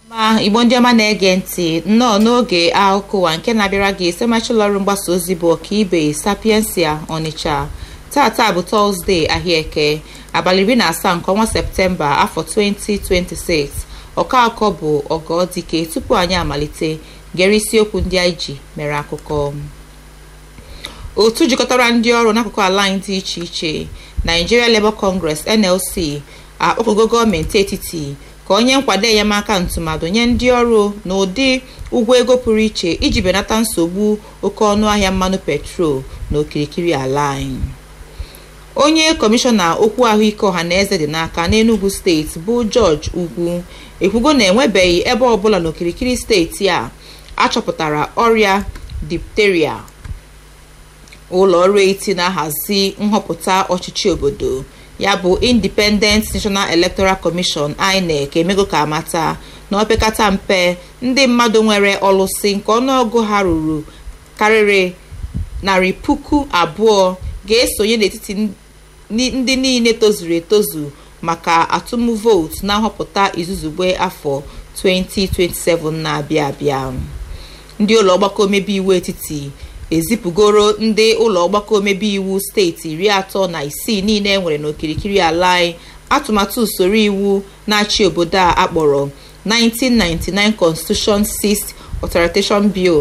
ma igbo ndị ọma na-ege ntị nnọọ n'oge akụkọ ụwa nke na-abịara gị site ọrụ mgbasa ozi bụ ọkaibe sapiensia ọnịcha tata bụ tọzdee ahịaeke abalị iri na asaa nke ọnwa septemba afọ 2026 ọka akọ bụ ọgọdike tupu anyị amalite gere isiokwu ndị anyị ji mere akụkọ otu jikọtara ndị ọrụ n'akụkụ ala anyị dị iche iche Nigeria Labour Congress NLC akpọkọgo gọọmenti etiti ka onye nkwado enyemaka ntụmadụ nye ndị ọrụ n'ụdị ụgwọ ego pụrụ iche iji benata nsogbu oke ọnụ ahịa mmanụ petrol na okirikiri ala anyị onye kọmishọna okwu ahụike ọha na eze dị n'aka n'Enugu steeti bụ George Ugwu ekwugo na enwebeghị ebe ọbụla n'okirikiri steeti a achọpụtara ọrịa dipteria ụlọ ọrụ eti na-ahazi nhọpụta ọchịchị obodo ya bụ Independent National Electoral Commission INEC emego ka amata na opekata mpe ndị mmadụ nwere ọlụsị nke ọnụọgụ ha ruru karịrị narị puku abụọ ga-esonye n'etiti ndị niile tozuru etozu maka atụm vootu na nhọpụta izuzugbe afọ 2027 na-abịa abịa ndị ụlọ ọgbakọ omebe iwu etiti ezipụgoro ndị ụlọ ọgbakọ omebe iwu steeti iri atọ na isii niile enwere n'okirikiri ala anyị atụmatụ usoro iwu na-achị obodo a akpọrọ 1999 Constitution 6 Authorization Bill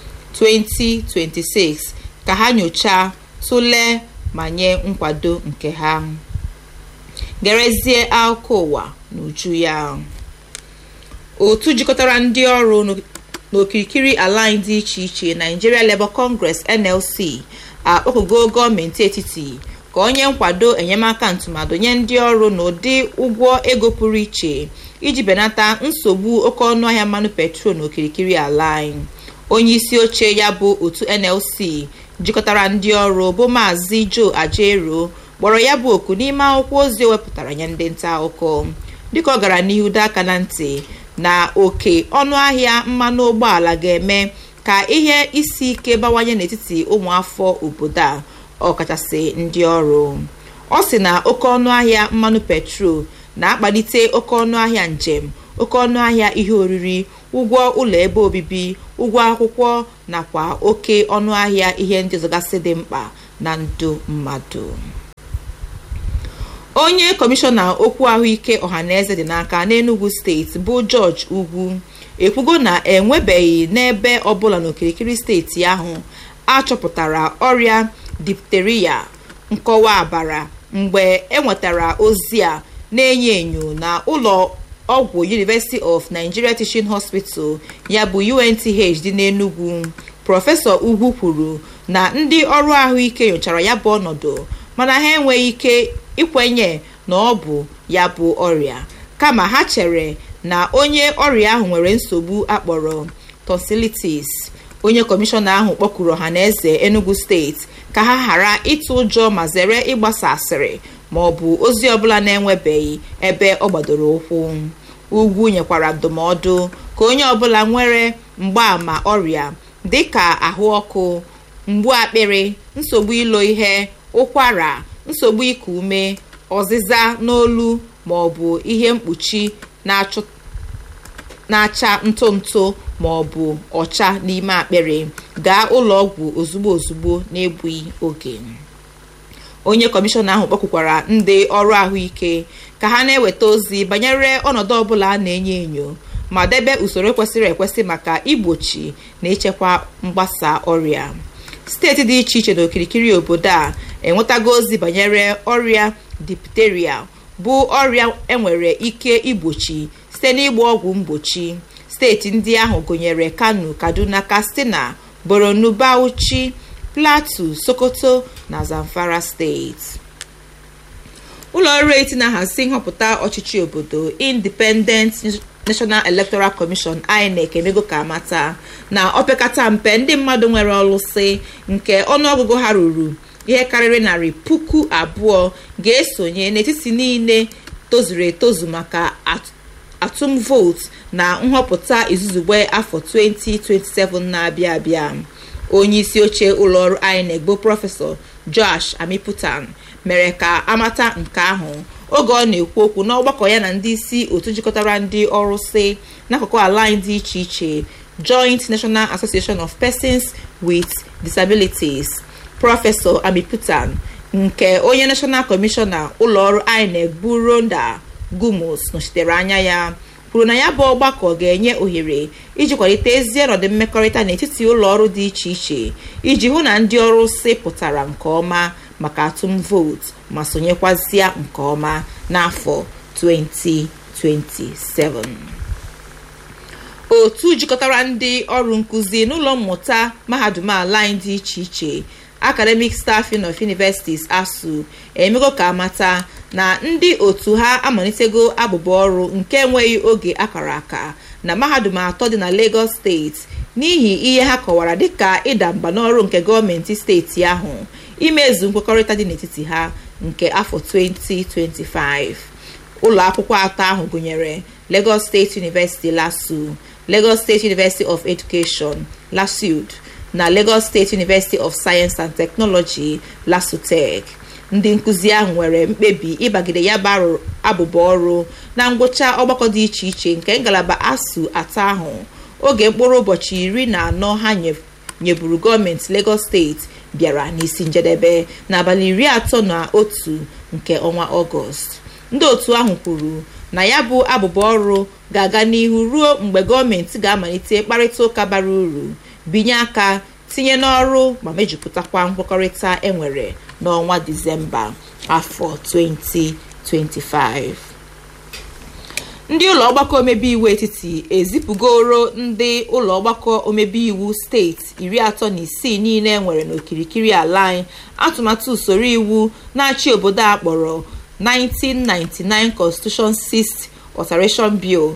2026 ka ha nyochaa tụlee ma nye nkwado nke ha gerezie akụkọ ụwa n'uju ya otu jikọtara ndị ọrụ n'okirikiri ala anyị dị iche iche Nigeria Labour Congress NLC akpọkọgo gọọmenti etiti ka onye nkwado enyemaka ntụmadụ nye ndị ọrụ n'ụdị ụgwọ ego pụrụ iche iji benata nsogbu oke ọnụahịa mmanụ petrol n'okirikiri ala anyị onye isi oche ya bụ otu NLC jikọtara ndị ọrụ bụ maazị Joe Ajero kpọrọ ya bụ oku n'ime akwụkwọ ozi o wepụtara nye ndị nta akụkọ dịka ọ gara n'ihu doo aka na ntị na oke ọnụahịa mmanụ ụgbọala ga-eme ka ihe isi ike bawanye n'etiti ụmụafọ obodo a ọkachasị ndị ọrụ ọ sị na oke ọnụahịa mmanụ petrol na-akpalite oke ọnụahịa njem oke ọnụahịa ihe oriri ụgwọ ụlọ ebe obibi ụgwọ akwụkwọ nakwa oke ọnụahịa ihe ndị ọzọgasị dị mkpa na ndụ mmadụ onye kọmishọna okwu ahụike ọhaneze dị n'aka n'Enugu steeti bụ George Ugwu ekwugo na enwebeghị n'ebe ọbụla n'okirikiri steeti ahụ achọpụtara ọrịa dipteria nkọwa abara mgbe enwetara ozi a na-enyo enyo na ụlọ ọgwụ University of Nigeria Teaching Hospital ya bụ UNTH dị n'Enugu prọfesọ Ugwu kwuru na ndị ọrụ ahụike nyochara ya bụ ọnọdụ mana ha enweghị ike ikwenye na ọ bụ ya bụ ọrịa kama ha chere na onye ọrịa ahụ nwere nsogbu akpọrọ tonsillitis onye kọmishọna ahụ kpọkuru ọhaneze Enugu steeti ka ha ghara ịtụ ụjọ ma zere ịgbasa asịrị ma ọ bụ ozi ọbụla na-enwebeghị ebe ọ gbadoro ụkwụ ugwu nyekwara ndụmọdụ ka onye ọbụla nwere mgbaàmà ọrịa dịka ahụ ọkụ mgbu akpịrị nsogbu ilo ihe ụkwara nsogbu iku ume ọzịza n'olu ma ọ bụ ihe mkpuchi na-acha ntụ ntụ ma ọ bụ ọcha n'ime akpịrị gaa ụlọ ọgwụ ozugbo ozugbo na-egbughị oge onye kọmishọna ahụ kpọkwukwara ndị ọrụ ahụike ka ha na-eweta ozi banyere ọnọdụ ọbụla a na-enyo enyo ma debe usoro kwesịrị ekwesị maka igbochi na ichekwa mgbasa ọrịa steeti dị iche iche n'okirikiri obodo a enwetago ozi banyere ọrịa dipteria bụ ọrịa enwere ike igbochi site n'ịgba ọgwụ mgbochi steeti ndị ahụ gụnyere Kano Kaduna Katsina Borno Bauchi Plateau Sokoto na Zamfara steeti ụlọ ọrụ eti na-ahazi nhọpụta ọchịchị obodo Independent National Electoral Commission INEC emego ka amata na opekata mpe ndị mmadụ nwere ọlụsị nke ọnụọgụgụ ha ruru ihe karịrị narị puku abụọ ga-esonye n'etiti niile tozuru etozu maka atụm vootu na nhọpụta izuzugbe afọ 2027 na-abịa abịa onye isi oche ụlọọrụ INEC bụ prọfesọ Josh Amiputan mere ka amata nke ahụ oge ọ na-ekwu okwu n'ọgbakọ ya na ndị isi otu jikọtara ndị ọrụ si n'akụkụ ala anyị dị iche iche joint national association of persons with disabilities prọfesọ amiputan nke onye national kọmishọna ụlọọrụ inec bụ ronda gumus nọchitere anya ya kwuru na ya bụ ọgbakọ ga-enye ohere iji kwalite ezi ọnọdụ mmekọrịta n'etiti ụlọọrụ dị iche iche iji hụ na ndị ọrụ si pụtara nke ọma maka atụm vootu ma sonyekwazịa nke ọma n'afọ 2027 otu jikọtara ndị ọrụ nkụzi n'ụlọ mmụta mahadum ala anyị dị iche iche academic staffing of universities asu emego ka amata na ndị otu ha amalitego abụba ọrụ nke enweghị oge akara aka na mahadum atọ dị na lagos steeti n'ihi ihe ha kọwara dịka ịda mba n'ọrụ nke gọọmenti steeti ahụ imezu nkwekọrịta dị n'etiti ha nke afọ 2025 ụlọ akwụkwọ atọ ahụ gụnyere lagos state university lasu lagos state university of education lasud na lagos state university of science and technology lasutech ndị nkụzi ahụ nwere mkpebi ịbagide ya barụ abụba ọrụ na ngwụcha ọgbakọ dị iche iche nke ngalaba asu atọ ahụ oge mkpụrụ ụbọchị iri na anọ ha nyeburu gọọmenti lagos steeti bịara n'isi njedebe n'abalị iri atọ na otu nke ọnwa ọgọst ndị otu ahụ kwuru na ya bụ abụba ọrụ ga-aga n'ihu ruo mgbe gọọmenti ga-amalite mkparịta ụka bara uru binye aka tinye n'ọrụ ma mejupụtakwa nkwekọrịta enwere n'ọnwa disemba afọ 2025 ndị ụlọ ọgbakọ omebe iwu etiti ezipụgoro ndị ụlọ ọgbakọ omebe iwu steeti iri atọ na isii niile enwere n'okirikiri ala anyị atụmatụ usoro iwu na-achị obodo a kpọrọ 1999 constitution 6 alteration bill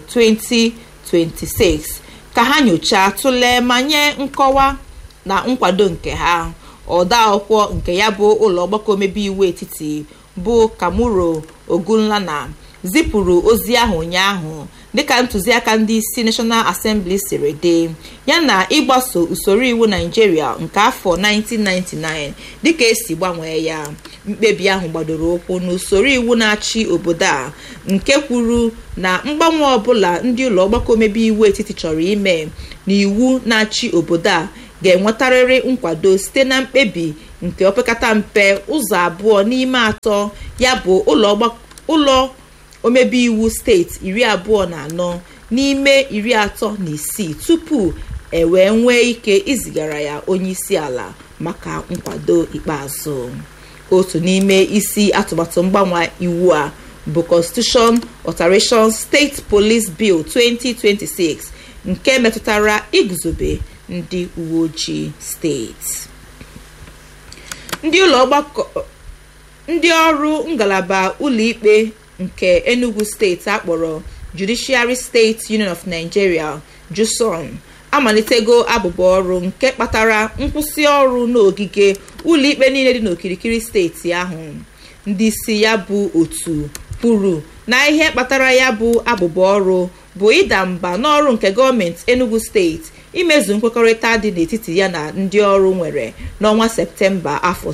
2026 ka ha nyochaa tụlee ma nye nkọwa na nkwado nke ha ọda akwụkwọ nke ya bụ ụlọ ọgbakọ omebe iwu etiti bụ kamuro ogunlana zipụrụ ozi ahụ ụnyaahụ dịka ntụziaka ndị isi national assembly siri dị yana ịgbaso usoro iwu naijiria nke afọ 1999 dịka esi gbanwee ya mkpebi ahụ gbadoro ụkwụ n'usoro iwu na-achị obodo a nke kwuru na mgbanwe ọbụla ndị ụlọ ọgbakọ omebe iwu etiti chọrọ ime na iwu na-achị obodo a ga-enwetarịrị nkwado site na mkpebi nke opekata mpe ụzọ abụọ n'ime atọ ya bụ ụlọ omebe iwu steeti iri abụọ na anọ n'ime iri atọ na isii tupu e wee nwee ike izigara ya onye isi ala maka nkwado ikpeazụ otu n'ime isi atụmatụ mgbanwe iwu a bụ constitution alteration state police bill 2026 nke metụtara iguzobe ndị uwe ojii steeti ndị ụlọ ọgbakọ ndị ọrụ ngalaba ụlọikpe nke enugu steeti akpọrọ judiciary state union of nigeria juson amalitego abụba ọrụ nke kpatara nkwụsị ọrụ n'ogige ụlọikpe niile dị n'okirikiri steeti ahụ ndị isi ya bụ otu kwuru na ihe kpatara ya bụ abụba ọrụ bụ ịda mba n'ọrụ nke gọọmenti enugu steeti imezu nkwekọrịta dị n'etiti ya na ndị ọrụ nwere n'ọnwa septemba afọ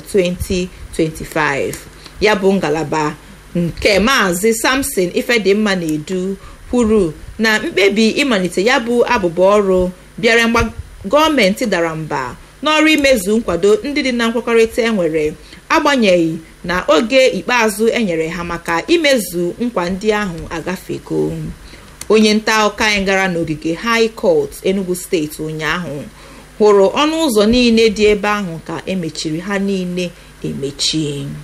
2025 ya bụ ngalaba nke maazị samson ifedimma na-edu kwuru na mkpebi ịmalite ya bụ abụba ọrụ bịara mgba gọọmenti dara mba n'ọrụ imezu nkwado ndị dị na nkwekọrịta enwere agbanyeghị na oge ikpeazụ enyere ha maka imezu nkwa ndị ahụ agafego onye nta akụkọ anyị gara n'ogige high court enugu steeti ụnyaahụ hụrụ ọnụ ụzọ niile dị ebe ahụ ka emechiri ha niile emechi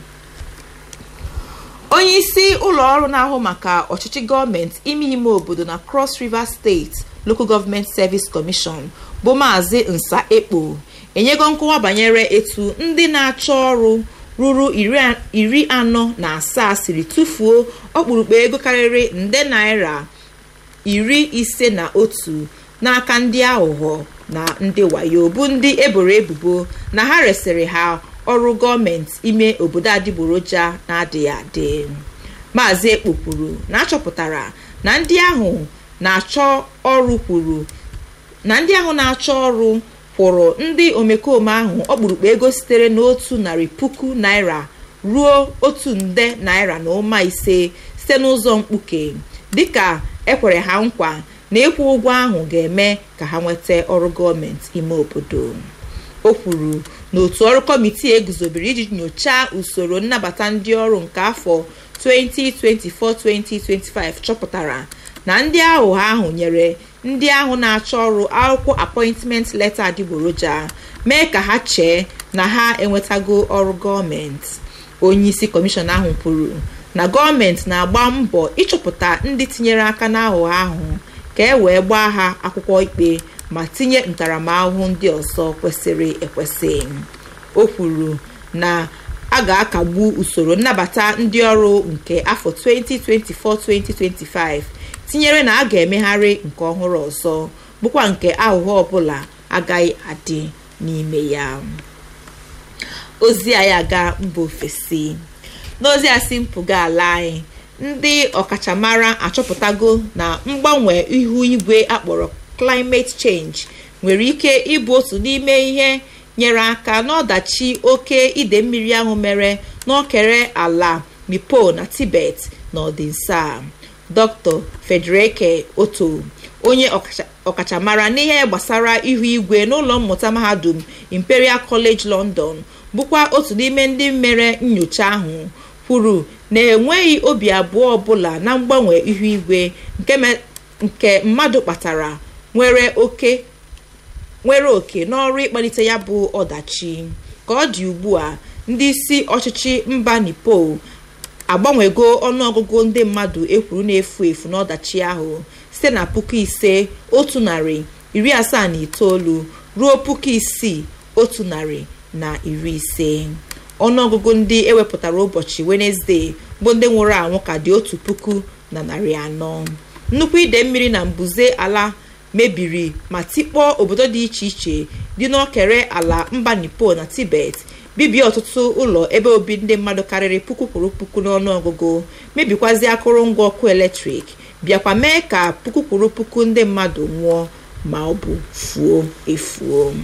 onye isi ụlọ ọrụ na-ahụ maka ọchịchị gọọmenti ime ime obodo na cross river steeti local government service commission bụ maazị nsa ekpo enyego nkọwa banyere etu ndị na-achọ ọrụ ruru iri anọ na asaa siri tụfuo ọkpụrụkpụ ego karịrị nde naira iri ise na otu n'aka ndị aghụghọ na ndị wayo bụ ndị eboro ebubo na ha resịrị ha ọrụ gọọmenti ime obodo adịgboroja na-adịghị adị maazị ekpo kwuru na achọpụtara na ndị ahụ na-achọ ọrụ kwuru na ndị ahụ na-achọ ọrụ kwụrụ ndị omekome ahụ ọkpụrụkpụ ego sitere n'otu narị puku naira ruo otu nde naira na ụma ise site n'ụzọ mkpuke dịka ekwere ha nkwa na ịkwụ ụgwọ ahụ ga-eme ka ha nweta ọrụ gọọmenti ime obodo o kwuru na otu ọrụ kọmitii eguzobere iji nyochaa usoro nnabata ndị ọrụ nke afọ 2024-2025 chọpụtara na ndị aghụghọ ahụ nyere ndị ahụ na-achọ ọrụ akwụkwọ apọịntment leta adịgboroja mee ka ha chee na ha enwetago ọrụ gọọmenti onye isi kọmishọn ahụ kwuru na gọọmenti na-agba mbọ ịchọpụta ndị tinyere aka n'aghụghọ ahụ ka e wee gbaa ha akwụkwọ ikpe ma tinye ntaramahụhụ ndị ọzọ kwesịrị ekwesị o kwuru na a ga-akagbu usoro nnabata ndị ọrụ nke afọ 2024-2025 tinyere na a ga-emegharị nke ọhụrụ ọzọ bụkwa nke aghụghọ ọbụla agaghị adị n'ime ya ozi anyị aga mba ofesi n'ozi a si mpụga ala anyị ndị ọkachamara achọpụtago na mgbanwe ihu igwe akpọrọ climate change nwere ike ịbụ otu n'ime ihe nyere aka n'ọdachi oke ide mmiri ahụ mere n'okere ala mipo na tibet na ọdịnsa dr federike oto onye ọkachamara n'ihe gbasara ihu igwe n'ụlọ mmụta mahadum imperial college london bụkwa otu n'ime ndị mere nyocha ahụ kwuru na enweghị obi abụọ ọbụla na mgbanwe ihu igwe nke mmadụ kpatara nwere oke nwere oke n'ọrụ ịkpalite ya bụ ọdachi ka ọ dị ugbu a ndị isi ọchịchị mba nipo agbanwego ọnụọgụgụ ndị mmadụ ekwuru na-efu efu n'ọdachi ahụ site na puku ise otu narị iri asaa na itoolu ruo puku isii otu narị na iri ise ọnụọgụgụ ndị ewepụtara ụbọchị wenezdee bụ ndị nwụrụ anwụ ka dị otu puku na narị anọ nnukwu ide mmiri na mbuze ala mebiri ma tikpọọ obodo dị iche iche dị n'okere ala mba nipo na tibet bibie ọtụtụ ụlọ ebe obi ndị mmadụ karịrị puku kwuru puku n'ọnụọgụgụ mebikwazi akụrụngwa ọkụ eletrik bịakwa mee ka puku kwuru puku ndị mmadụ nwụọ ma ọ bụ fuo efuo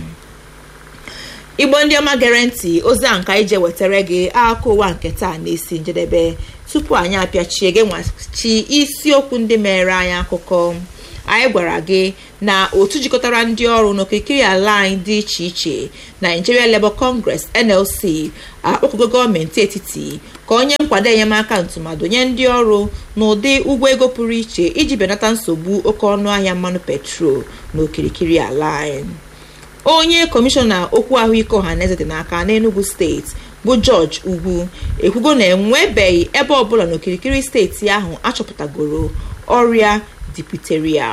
igbo ndị ọma gere ntị ozi a nka ije wetara gị akụkọ ụwa nke taa na-esi njedebe tupu anyị apịachie gị nwachi isiokwu ndị mere anyị akụkọ anyị gwara gị na otu jikọtara ndị ọrụ n'okirikiri ala anyị dị iche iche Nigeria Labour Congress NLC akpọkụgo gọọmenti etiti ka onye nkwado enyemaka ntụmadụ nye ndị ọrụ n'ụdị ụgwọ ego pụrụ iche iji benata nsogbu oke ọnụ ahịa mmanụ petrol n'okirikiri ala anyị onye kọmishọna okwu ahụike ọhaneze dị n'aka n'Enugu steeti bụ George Ugwu ekwugo na enwebeghị ebe ọbụla n'okirikiri steeti ahụ achọpụtagoro ọrịa diphtheria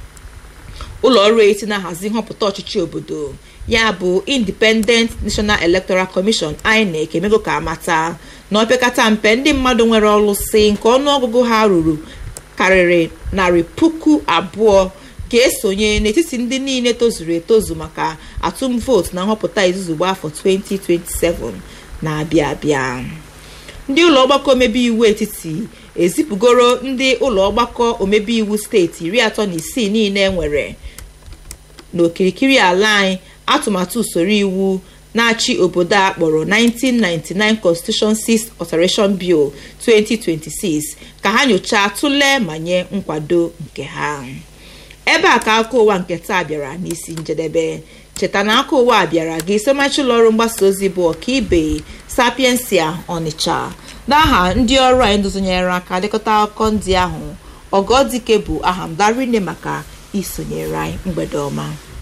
ụlọ ọrụ eti na-ahazi nhọpụta ọchịchị obodo ya bụ Independent National Electoral Commission INEC emego ka amata na opekata mpe ndị mmadụ nwere ọlụsị nke ọnụọgụgụ ha ruru karịrị narị puku abụọ ga-esonye n'etiti ndị niile tozuru etozu maka atụm vootu na nhọpụta izuzu gba afọ 2027 na-abịa abịa ndị ụlọ ọgbakọ omebe iwu etiti ezipụgoro ndị ụlọ ọgbakọ omebe iwu steeti iri atọ na isii niile nwere n'okirikiri ala anyị atụmatụ usoro iwu na-achị obodo a kpọrọ 1999 Constitution 6 Alteration Bill 2026 ka ha nyochaa tụlee ma nye nkwado nke ha ebe a ka akụkọ ụwa nke taa bịara n'isi njedebe cheta na aka ụwa bịara gị somachi ụlọ ọrụ mgbasa ozi bụ ọkaibe sapiensia ọnịcha n'aha ndị ọrụ anyị ndụzonyere aka dịkọta akụkọ ndị ahụ ọgọdike bụ aha m darine maka isonyere anyị mgbede ọma